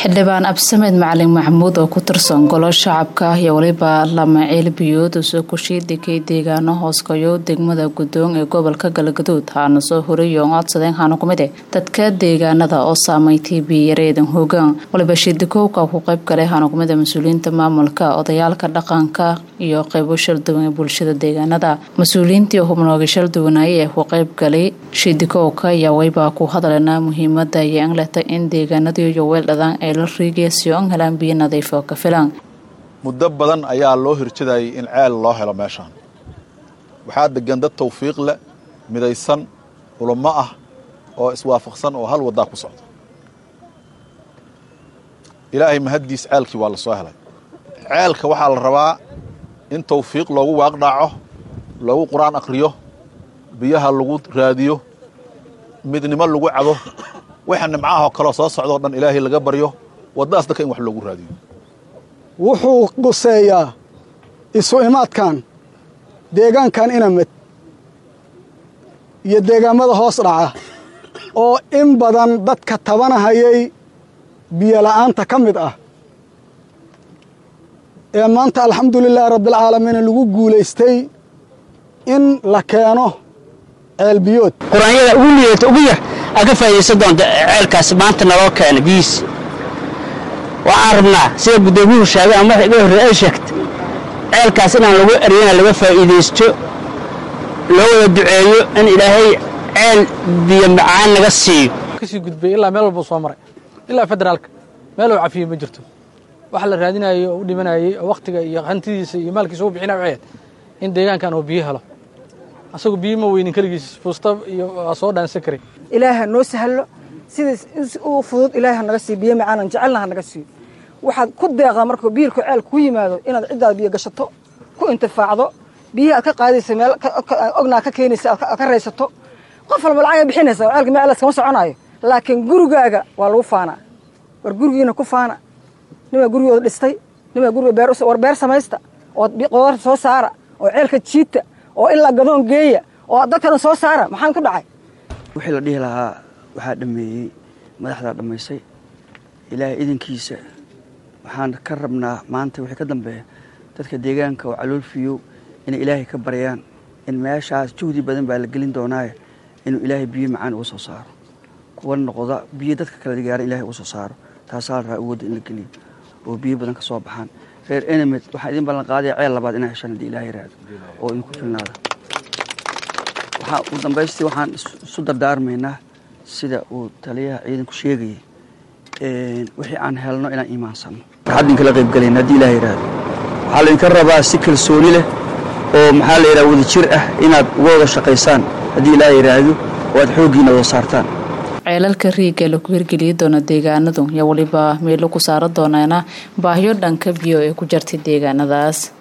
xildhibaan absamed macalin maxamuud oo ku tirsan golo shacabka ah iyo weliba lamaciil biyood oo soo kushiy degay deegaano hooskayo degmada gudoon ee gobolka galgaduud haana soo horeeyo codsadeen haana kumid eh dadka deegaanada oo saameyntii biyareedan hoogaan waliba shidikowka ku qayb galay haana kumid a mas-uuliyiinta maamulka odayaalka dhaqanka iyo qeybo shalduwan ee bulshada deegaanada mas-uuliyiintii hubnooga shalduwanaaye ee ku qayb galay shidikowka ayaa weyba ku hadalena muhiimada iyo angleta in deegaanadiyo iyo weeldhadaan ay la riigaysiyo an helaan biyo nadiif oo ka filan muddo badan ayaa loo hirjadayay in ceel loo helo meeshaan waxaa degan dad tawfiiq leh midaysan culummo ah oo iswaafaqsan oo hal waddaa ku socda ilaahay mahaddiis ceelkii waa la soo helay ceelka waxaa la rabaa in tawfiiq loogu waaqdhaaco loogu qur-aan akhriyo biyaha lagu raadiyo midnimo lagu cabo waxa nimcahoo kaleo soo socdoo dhan ilaahay laga baryo waddadaas dadka in wax loogu raadiyo wuxuu quseeyaa isu imaadkan deegaankan inamad iyo deegaamada hoos dhaca oo in badan dadka tabanahayay biyola'aanta ka mid ah ee maanta alxamdulilaahi rabbialcaalamiin lagu guulaystay in la keeno ceelbiyood qur-aanyada ugu liidata ugu yar aa ka faa'idaysan doonta ceelkaas maanta naloo keena biyiis waxaan rabnaa sida guddoomiyuhu sheegay ama marka iga horreey ay sheegta ceelkaas inaan lagu eryana laga faa'iidaysto loo wada duceeyo in ilaahay ceel biyo macaan naga siiyo kasii gudbay ilaa meel walbuu soo maray ilaa federaalka meel uu cafiyey ma jirto waxa la raadinayay oo u dhimanayay oo wakhtiga iyo hantidiisa iyo maalkiisa u bixinaya waxay in deegaankan uu biyo helo asagu biyo ma weynin keligiis fuusta iyo waa soo dhaansan karay ilaaha noo sahlo sidaas u fudud ilaaha naga siiyo biyo macaanan jecelna ha naga siiyo waxaad ku deeqdaa markuu biilku ceel ku yimaado inaad ciddaada biyo gashato ku intifaacdo biyihi aad ka qaadaysa meel ognaa ka keenaysa aad ka raysato qof walba lacag ay bixinaysa ceelka meel kama soconaayo laakiin gurigaaga waa lagu faanaa war gurigiina ku faana nimaa gurigooda dhistay nimaa guriga beer war beer samaysta oo qodarta soo saara oo ceelka jiita oo ilaa gadoon geeya oo dadkana soo saara maxaan ku dhacay wixii la dhihi lahaa waxaa dhammeeyey madaxdaa dhammaysay ilaahay idinkiisa waxaan ka rabnaa maanta wixii ka dambeeya dadka deegaanka oo caloolfiyow inay ilaahay ka baryaan in meeshaas juhdi badan baa la gelin doonaaye inuu ilaahay biyo macaan uga soo saaro kuwa noqda biyo dadka kala gaaran ilahay uga soo saaro taasaa la rabaa awoodda in la geliyo oo biyo badan ka soo baxaan reer enemed waxaan idin ballan qaadaya ceel labaad inaa heshaan haddii ilahay raado oo idinku filnaada waxaa ugu dambaystii waxaan isu dardaarmaynaa sida uu taliyaha ciidanku sheegayay wixii aan helno inaan iimaansanno farxad inkala qayb galayna haddii ilahay raado waxaa laydinka rabaa si kalsooni leh oo maxaa la yidhaha wadajir ah inaad uga wada shaqaysaan haddii ilaahay raado oo aad xooggiina wada saartaan ceelalka riiga lagu hirgeliyi doono deegaanadu iyo weliba meelo ku saara dooneena baahiyo dhanka biyo ee ku jartay deegaanadaas